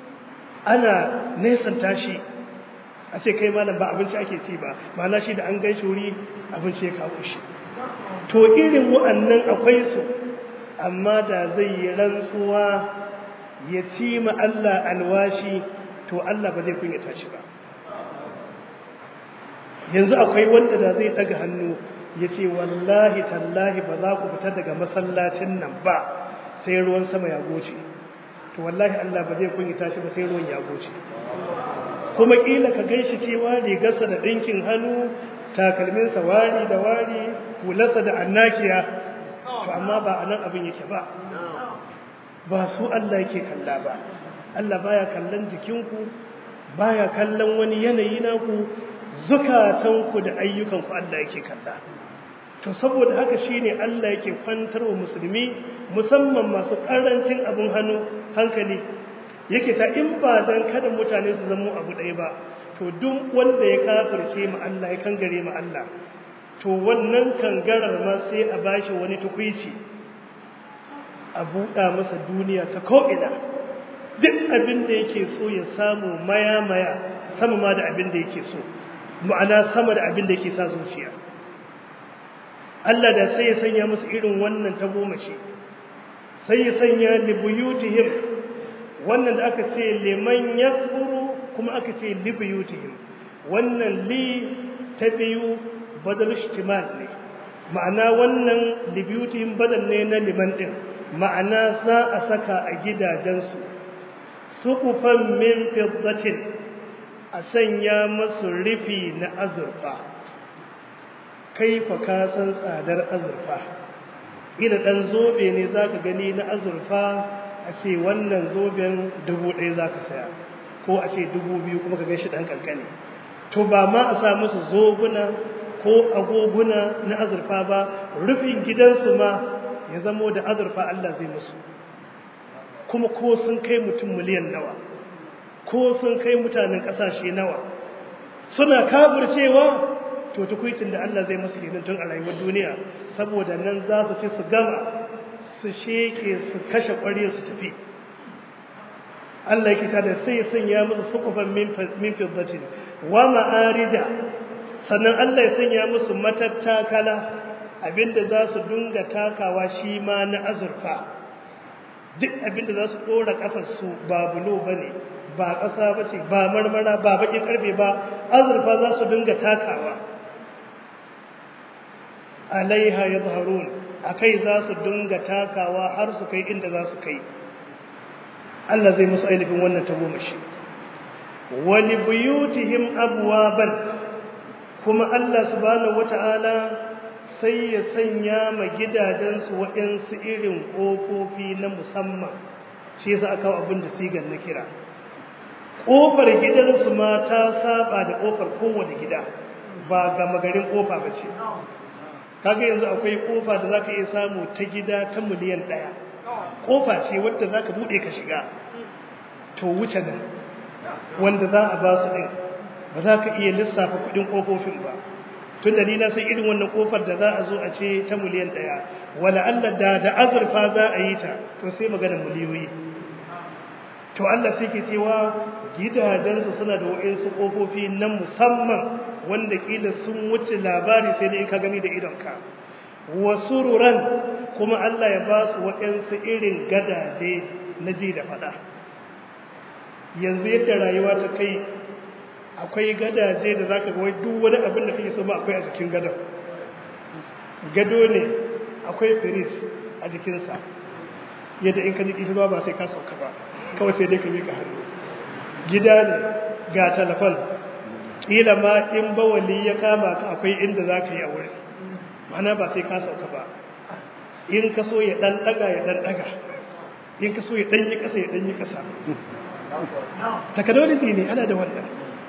ana nesanta shi a ce kai malam ba abinci ake ci ba ma'ana shi da an gan shi wuri abinci ya kawo shi to irin wa'annan akwai su amma da zai yi rantsuwa ya ci ma Allah alwashi to Allah ba zai kunyata shi ba yanzu akwai wanda da zai daga hannu ya ce wallahi tallahi ba za ku fita daga masallacin nan ba sai ruwan sama ya goce to wallahi Allah ba zai kunyata shi ba sai ruwan ya goce kuma kila ka ganshi cewa rigarsa da ɗinkin hannu takalminsa wari da wari hularsa da annakiya to amma ba a nan abin yake ba ba su Allah yake kalla ba Allah baya kallon jikinku baya kallon wani yanayi naku zukatanku da ayyukanku Allah yake kalla to saboda haka shine Allah yake kwantar wa musulmi musamman masu karancin abin hannu hankali yake ta in ba dan kada mutane su zamo abu ɗaya ba to duk wanda ya kafirce mu Allah ya kangare mu Allah to wannan kangarar ma sai a bashi wani tukuici a buɗa masa duniya ta ko'ina duk abin da yake so ya samu maya-maya sama ma da abin da yake so ma'ana sama da abin da yake sa zuciya Allah da sai ya sanya musu irin wannan ta goma shi sai ya sanya libuyutihim wannan da aka ce liman yakfuru kuma aka ce libuyutihim wannan li ta biyu badal ishtimal ne ma'ana wannan libuyutihim badal ne na liman din ma'ana za a saka a gidajensu suqufan min fiddatin a sanya masu rufi na azurfa kai fa ka san tsadar azurfa ila dan zobe ne zaka gani na azurfa a ce wannan zoben dubu ɗaya zaka saya ko a ce dubu biyu kuma ka gashi dan kankane to ba ma a sa musu zobuna ko agoguna na azurfa ba rufin gidansu ma ya zamo da azurfa Allah zai musu kuma ko sun kai mutum miliyan nawa ko sun kai mutanen ƙasashe nawa suna kafircewa to tukuicin da Allah zai masu kenan tun a rayuwar duniya saboda nan za su ci su gama su sheke su kashe ƙwarya su tafi Allah yake tada sai ya sanya musu sukufan min fiddatin wa ma'arija sannan Allah ya sanya musu matattakala abinda za su dunga takawa shi ma na azurfa duk abinda za su ɗora ƙafarsu ba bulo ba ne ba ƙasa ba ce ba marmara ba baƙin ƙarfe ba azurfa za su dinga takawa alaiha ya zaharun a kai za su dinga takawa har su kai inda za su kai Allah zai musu ainihin wannan tagomashi wani buyutihim abuwaban kuma Allah subhanahu wata'ala sai ya sanya ma gidajensu waɗansu irin ƙofofi na musamman shi yasa aka kawo abin da sigar na kira ƙofar gidansu ma ta saba da ƙofar kowane gida ba gama garin ƙofa ba ce kaga yanzu akwai ƙofa da za ka iya samu ta gida ta miliyan ɗaya ƙofa ce wadda za ka buɗe ka shiga to wuce nan wanda za a ba su ɗin ba za ka iya lissafa kuɗin ƙofofin ba tun da ni na san irin wannan ƙofar da za a zo a ce ta miliyan ɗaya wala Allah da da azurfa za a yi ta to sai magana miliyoyi to Allah sai ke cewa gidajensu suna da wa'insu ƙofofi na musamman wanda ƙila sun wuce labari sai dai ka gani da idonka wasu ruran kuma Allah ya ba su waɗansu irin gadaje na ji da faɗa yanzu yadda rayuwa ta kai akwai gadaje da za ka ga wai duk wani abin da kake so ma akwai a jikin gadon gado ne akwai firis a jikinsa yadda in ka ji ƙishirwa ba sai ka sauka ba kawai sai dai ka miƙa hannu gida ne ga telefon ƙila ma in bawali ya kama ka akwai inda za ka yi a wurin mana ba sai ka sauka ba in ka so ya ɗan ɗaga ya ɗan ɗaga in ka so ya ɗan yi ƙasa ya ɗan yi ƙasa technology ne ana da wannan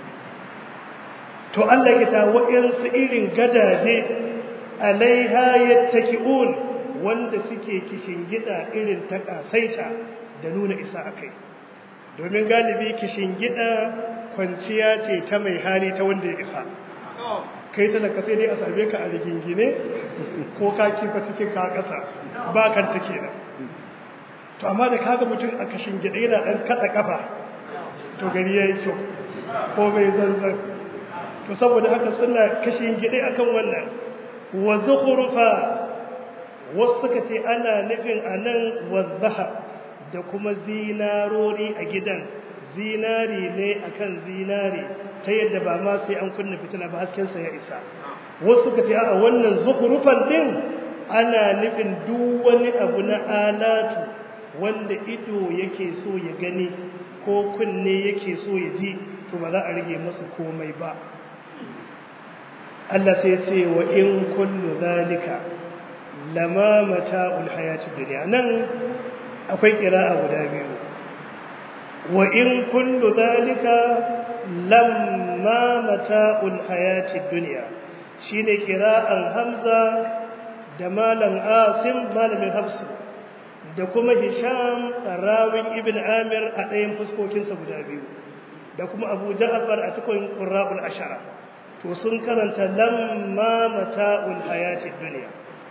to Allah ya ta waɗansu irin gadaje alaiha yattaki'un wanda suke kishin gida irin ta kasaita da nuna isa akai domin galibi kishin gida kwanciya ce ta mai hali ta wanda ya isa kai talaka sai dai a same ka a rigingine ko ka kifa cikin ka kasa ba kan ta kenan to amma da kaga mutum a kashin gida yana dan kada kafa to gari yayi kyau ko bai zanzan to saboda haka suna kashin gida akan wannan wa zukhrufa wasu suka ce ana nufin anan wadhaha da kuma zinarori a gidan zinari ne akan zinari ta yadda ba ma sai an kunna fitila ba hasken sa ya isa wasu suka ce a wannan zukhrufan din ana nufin duk wani abu na alatu wanda ido yake so ya gani ko kunne yake so ya ji to ba za a rage masa komai ba Allah sai ce wa in kullu zalika lama mata'ul hayati dunya nan akwai kira'a guda biyu wa in kullu zalika lamma mata'ul hayati dunya shine kira'an Hamza da malam Asim malamin Hafsu da kuma Hisham rawin Ibn Amir a ɗayan fuskokinsa guda biyu da kuma Abu Ja'far a cikin Qurra'ul Ashara to sun karanta lamma mata'ul hayatid dunya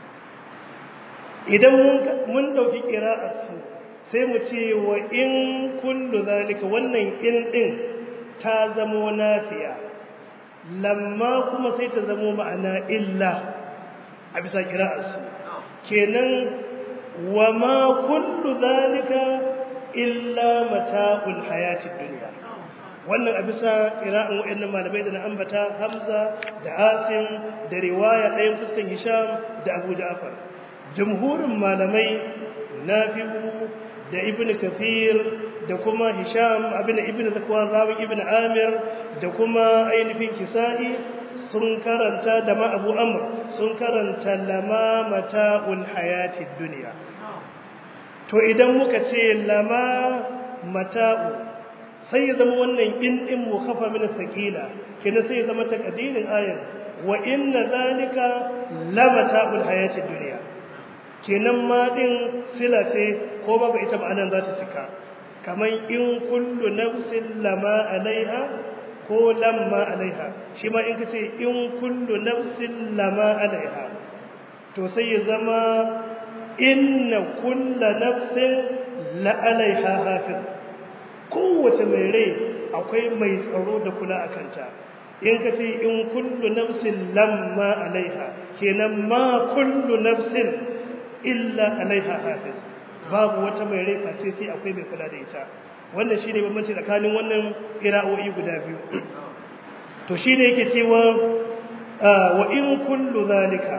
idan mun dauki qira'ar su sai mu ce wa in kullu zalika wannan in din ta zamo nafiya lamma kuma sai ta zamo ma'ana illa a bisa qira'ar su kenan wa ma kullu zalika illa mata'ul hayatid dunya wannan a bisa ƙira'an waɗannan malamai da na ambata hamza da asim da riwaya ɗayan fuskan hisham da abu ja'far jumhurin malamai nafi'u da ibn kathir da kuma hisham abin da ibn zakwan rawin ibn amir da kuma ainihin kisa'i sun karanta da ma abu amr sun karanta lama mata'ul hayatid duniya to idan muka ce lama mata'u sai ya zama wannan in din mukhafa min thaqila kina sai ya zama takadirin ayar wa inna zalika lamata'ul hayatid dunya kenan ma din sila ce ko babu ita ba anan za ta cika kaman in kullu nafsin lama alaiha ko lamma alaiha shi ma in kace in kullu nafsin lama alaiha to sai ya zama inna kullu nafsin la alaiha hafiz kowace mai rai akwai mai tsaro da kula a kanta in ka ce in kullu nafsin lamma alaiha kenan ma kullu nafsin illa alaiha hafiz babu wata mai rai face sai akwai mai kula da ita wannan shine bambanci tsakanin wannan qira'o'i guda biyu to shine yake cewa wa in kullu zalika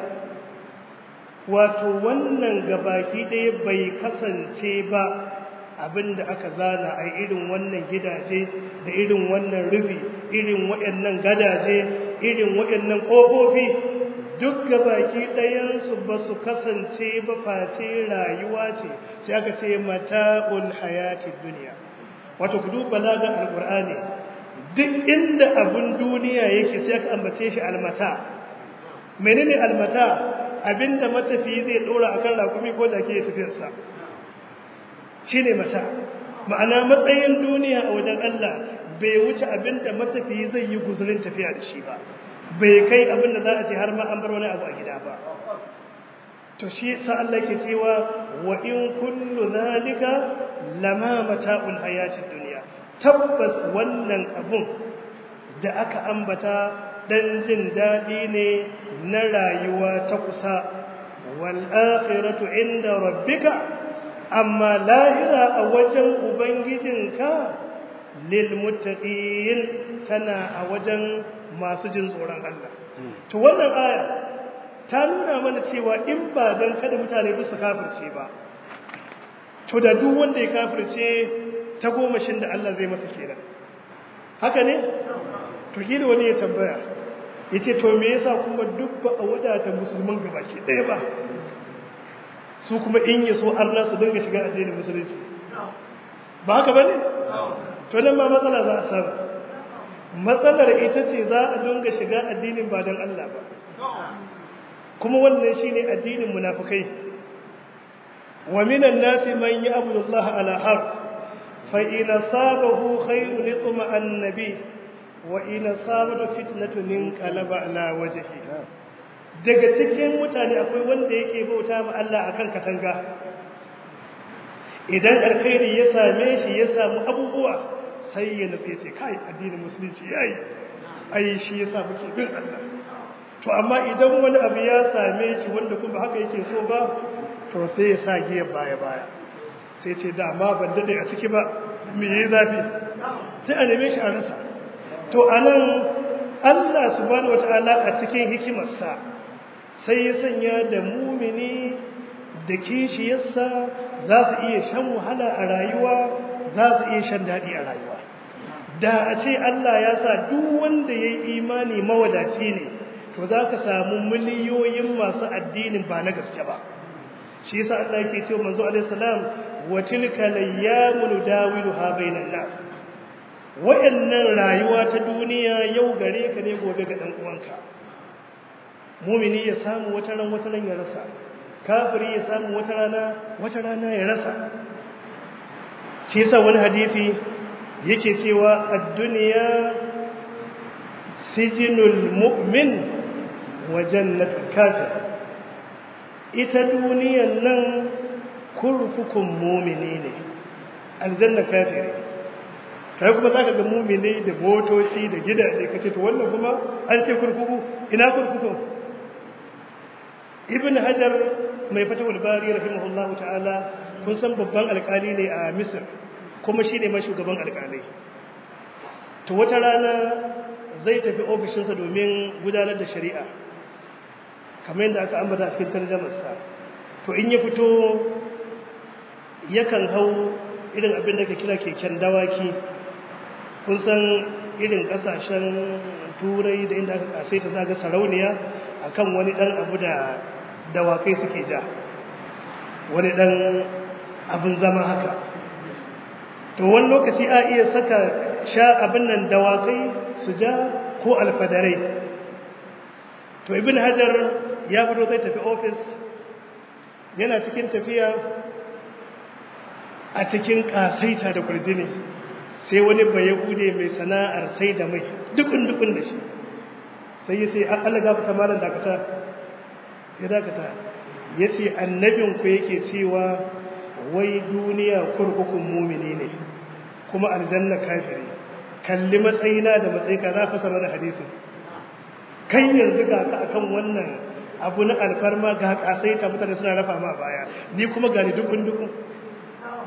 wato wannan gabaki ɗaya bai kasance ba abinda aka zana a irin wannan gidaje da irin wannan rufi irin waɗannan gadaje irin waɗannan ƙofofi duk gabaki ɗayansu ba su kasance ba face rayuwa ce sai aka ce mata'ul hayatid duniya wato ku duba lagan alqur'ani duk inda abun duniya yake sai aka ambace shi almata menene almata abinda matafi zai dora akan rakumi ko jaki ya tafiyar sa shine mata ma'ana matsayin duniya a wajen Allah bai wuce abinda matafi zai yi guzurin tafiya da shi ba bai kai abinda za a ce har ma an bar wani abu a gida ba to shi sa Allah ke cewa wa in kullu zalika lama mata'ul hayatid dunya tabbas wannan abun da aka ambata dan jin dadi ne na rayuwa ta kusa wal akhiratu inda rabbika amma lahira a wajen ubangijinka lil muttaqin tana a wajen masu jin tsoron Allah to wannan aya ta nuna mana cewa in ba don kada mutane duk su kafirce ba to da duk wanda ya kafirce ta gomashin da Allah zai masa kenan haka ne to kila wani ya tambaya yace to me yasa kuma duk ba a wadata musulman gabaki ɗaya ba su kuma in ya so Allah su dinga shiga addinin musulunci ba haka bane to nan ma matsala za a samu matsalar ita ce za a dinga shiga addinin ba don Allah ba kuma wannan shine addinin munafikai wa minan nasi man ya'budu Allah ala har fa in sabahu khayrun litma annabi wa in sabatu fitnatun inqalaba ala wajhi daga cikin mutane akwai wanda yake bauta ma Allah akan katanga idan alkhairi ya same shi ya samu abubuwa sai ya nutse ce kai addinin musulunci yayi ai shi yasa muke bin Allah to amma idan wani abu ya same shi wanda kuma haka yake so ba to sai ya sa giyar baya baya sai ce da amma ban dade a ciki ba me yayi zafi sai a neme shi a rasa to anan Allah subhanahu wataala a cikin hikimarsa sai ya sanya da mumini da kishiyarsa za su iya shan wahala a rayuwa za su iya shan daɗi a rayuwa da a ce Allah ya sa duk wanda ya yi imani mawadaci ne to za ka samu miliyoyin masu addinin ba na gaske ba shi yasa Allah yake cewa manzo alaihi salam wa tilka layyamu nudawiluha bainan nas wa'annan rayuwa ta duniya yau gare ka ne gobe ga dan uwanka mumini ya samu wata ran wata ran ya rasa kafiri ya samu wata rana wata rana ya rasa shi yasa wani hadisi yake cewa ad-dunya sijinul mu'min wa jannatul kafir ita duniyan nan kurkukun mumini ne aljanna kafiri kai kuma zaka ga mumini da motoci da gidaje kace to wannan kuma an ce kurkuku ina kurkukun ibn hajar mai fatawul bari rahimahullahu ta'ala kun san babban alkali ne a misr kuma shine mai shugaban alkalai to wata rana zai tafi ofishinsa domin gudanar da shari'a kamar yadda aka ambata cikin tarjamarsa to in ya fito yakan hau irin abin da ka kira keken dawaki kun san irin kasashen turai da inda aka kasaita zaga sarauniya akan wani dan abu da dawakai suke ja wani dan abin zama haka to wani lokaci a iya saka sha abin nan dawakai su ja ko alfadarai to ibn hajar ya fito zai tafi ofis yana cikin tafiya a cikin kasaita da kurjini sai wani bayahude mai sana'ar sai da mai dukun-dukun da shi sai ya sai an alaga fita malam dakata ya dakata ya ce annabinku yake cewa wai duniya kurkukun mumini ne kuma aljanna kafiri kalli matsayina da matsayika za fasa mana hadisin kan yanzu ga ka akan wannan abu na alfarma ga kasai ta mutane suna rafa ma baya ni kuma gani dukun dukun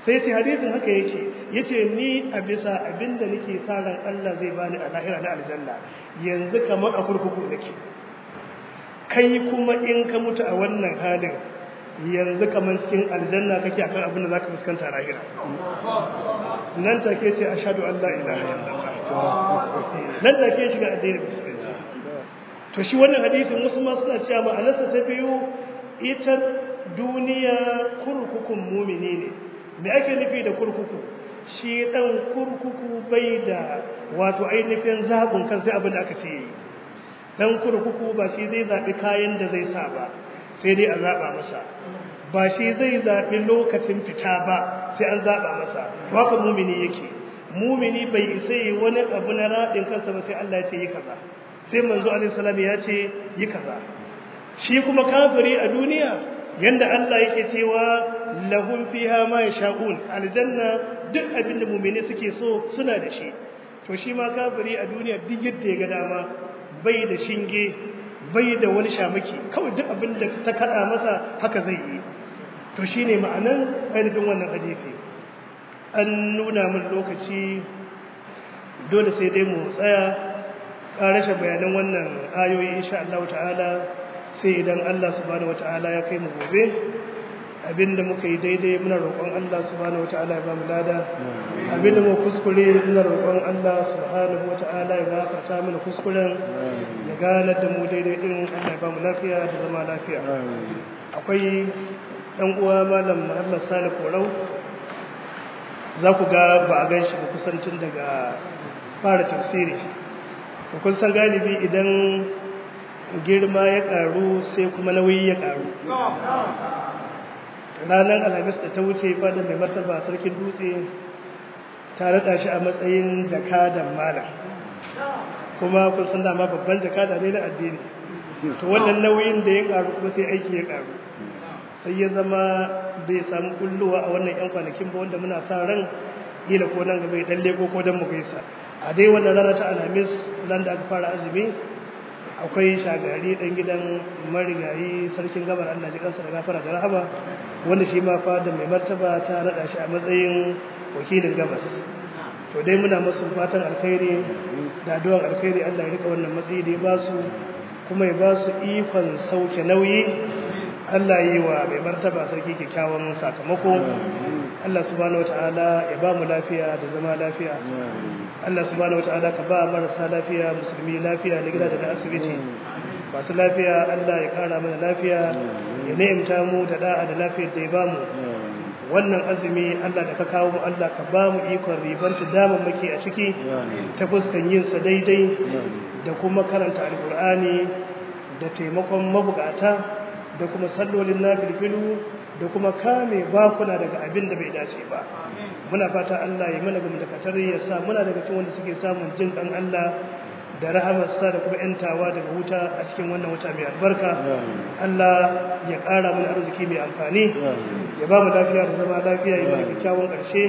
sai ce hadisin haka yake yace ni a bisa abinda nake sa ran Allah zai bani a lahira na aljanna yanzu kamar a kurkuku nake kai kuma in ka mutu a wannan halin yanzu kamar cikin aljanna kake akan abin da zaka fuskanta lahira nan take ce ashhadu an la ilaha illallah nan take shiga addinin musulunci to shi wannan hadisin wasu ma suna cewa ma'anarsa ta biyu ita duniya kurkukun mumini ne me ake nufi da kurkuku shi dan kurkuku bai da wato ainihin zabun kan sai abin da aka ce yi dan kurkuku ba shi zai zabi kayan da zai sa ba sai dai a zaba masa ba shi zai zabi lokacin fita ba sai an zaba masa haka mumini yake mumini bai isa yi wani abu na radin kansa ba sai Allah ya ce yi kaza sai manzo alaihi salam ya ce yi kaza shi kuma kafiri a duniya yanda Allah yake cewa lahum fiha ma yasha'un aljanna duk abinda mu'mini suke so suna da shi to shi ma kafiri a duniya duk yadda ya ga dama bai da shinge bai da wani shamaki kawai duk abinda ta kada masa haka zai yi to shine ma'anan ainihin wannan hadisi an nuna min lokaci dole sai dai mu tsaya ƙarashe bayanan wannan ayoyi insha Allah ta'ala sai idan Allah subhanahu wata'ala ya kai mu gobe abinda muka yi daidai muna roƙon Allah subhanahu wata'ala ya ba mu lada abinda mu kuskure muna roƙon Allah subhanahu wata'ala ya gafarta mana kuskuren ya gane da mu daidai din Allah ya ba mu lafiya da zama lafiya akwai ɗan uwa malam Muhammad Salih Korau za ku ga ba a gan shi ba kusancin daga fara tafsiri kun san galibi idan girma ya karu sai kuma nauyi ya karu ranar alhamis da ta wuce fadar mai martaba sarkin dutse ta rada shi a matsayin jakadan malam kuma kun san dama babban jakada ne na addini to wannan nauyin da ya karu kuma sai aiki ya karu sai ya zama bai samu kulluwa a wannan yan kwanakin ba wanda muna sa ran kila ko nan gaba ya dan leko ko dan mu gaisa a dai wannan rana ta alhamis nan da aka fara azumi akwai shagari dan gidan marigayi sarkin gabar Allah ji kansa da gafara da rahama wanda shi ma fa da mai martaba ta rada shi a matsayin wakilin gabas to dai muna musu fatan alkhairi da addu'ar alkhairi Allah ya rika wannan matsayi da ya ba su kuma ya ba su ikon sauke nauyi Allah yi wa mai martaba sarki kyakkyawan sakamako Allah subhanahu wataala ya ba mu lafiya da zama lafiya Allah subhanahu wataala ka ba marasa lafiya musulmi lafiya da gida da na asibiti masu lafiya Allah ya kara mana lafiya ya ni'imta mu da da'a da lafiyar da ya ba mu wannan azumi Allah da ka kawo mu Allah ka ba mu ikon ribanta damammaki a ciki ta fuskan yin sa daidai da kuma karanta alkur'ani da taimakon mabukata da kuma sallolin nafilfilu da kuma kame bakuna daga abin da bai dace ba muna fata Allah ya mana gamu da katar ya sa muna daga cikin wanda suke samun jin kan Allah da rahamarsa da kuma yantawa daga wuta a cikin wannan wata mai albarka Allah ya ƙara mana arziki mai amfani ya ba mu lafiya da zama lafiya ya mana kyakkyawan ƙarshe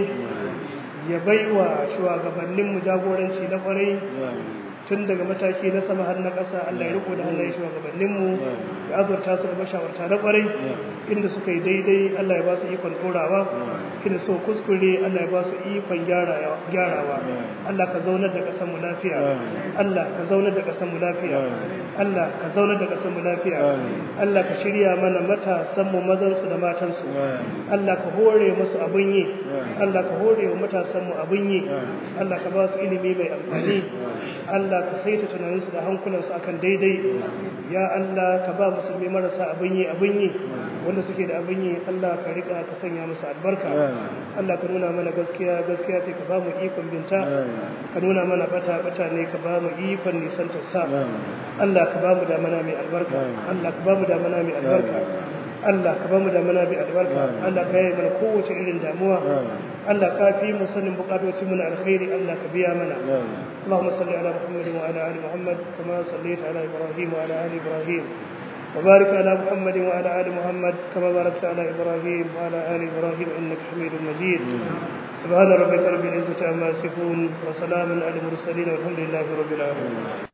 ya bai wa shugabanninmu jagoranci na ƙwarai tun daga mataki na sama har na ƙasa Allah ya riko da hannayen shugabanninmu ya azurta su da mashawarta na ƙwarai inda suka yi daidai Allah ya ba su ikon tsorawa inda so kuskure Allah ya ba su ikon gyarawa Allah ka zaunar da ƙasarmu lafiya Allah ka zaunar da ƙasarmu lafiya Allah ka zaunar da ƙasarmu lafiya Allah ka shirya mana matasanmu mazansu da matansu Allah ka hore musu abin yi Allah ka hore wa matasanmu abin yi Allah ka ba su ilimi mai amfani Allah ka saita tunaninsu da hankulansu akan daidai ya Allah ka ba musulmi marasa abin yi abin yi wanda suke da abin yi Allah ka rika ka sanya musu albarka Allah ka nuna mana gaskiya gaskiya ce ka ba mu ikon binta ka nuna mana bata bata ne ka ba mu ikon nisantar sa Allah ka ba mu da mana mai albarka Allah ka ba mu da mana mai albarka Allah ka ba mu da mana mai albarka Allah ka yi mana kowace irin damuwa Allah ka fi mu sanin bukatocin mu na alkhairi Allah ka biya mana اللهم صل على محمد وعلى ال محمد كما صليت على ابراهيم وعلى ال ابراهيم وبارك على محمد وعلى ال محمد كما باركت على ابراهيم وعلى ال ابراهيم انك حميد مجيد سبحان ربك رب العزه عما يصفون وسلام على المرسلين والحمد لله رب العالمين